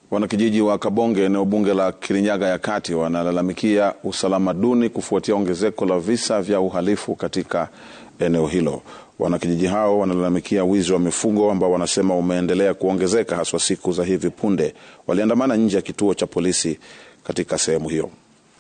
Wanakijiji wa Kabonge, eneo bunge la Kirinyaga ya Kati, wanalalamikia usalama duni kufuatia ongezeko la visa vya uhalifu katika eneo hilo. Wanakijiji hao wanalalamikia wizi wa mifugo ambao wanasema umeendelea kuongezeka haswa siku za hivi punde. Waliandamana nje ya kituo cha polisi katika sehemu hiyo.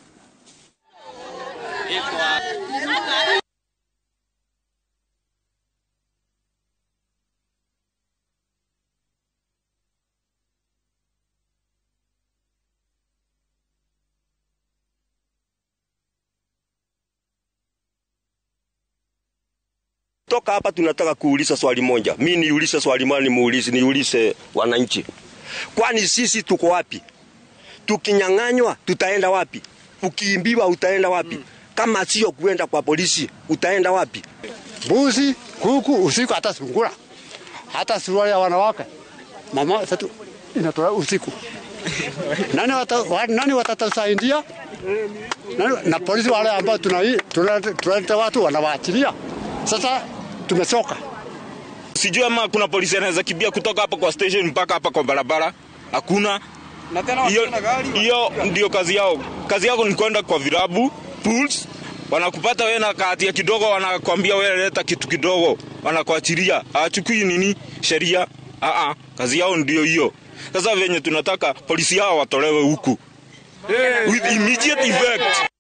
Toka hapa tunataka kuuliza swali moja. Mi niulize swali moja, nimuulize niulize wananchi, kwani sisi tuko wapi? Tukinyang'anywa tutaenda wapi? Ukiimbiwa utaenda wapi? Kama sio kuenda kwa polisi utaenda wapi? Mbuzi, kuku, usiku hata sungura, hata suruali ya wanawake mama sasa inatoa usiku. Nani wata, wa, nani watatusaidia? Nani, na polisi wale ambao tunaleta watu wanawaachilia. Sasa tumechoka. Sijui ama kuna polisi anaweza kimbia kutoka hapa kwa station mpaka hapa kwa barabara, hakuna. Hiyo ndio kazi yao. Kazi yao ni kwenda kwa virabu pools, wanakupata wewe na kahatia kidogo, wanakwambia wewe leta kitu kidogo, wanakuachilia. Hawachukui nini sheria. Aa, kazi yao ndio hiyo. Sasa venye tunataka polisi hao watolewe huku with immediate effect.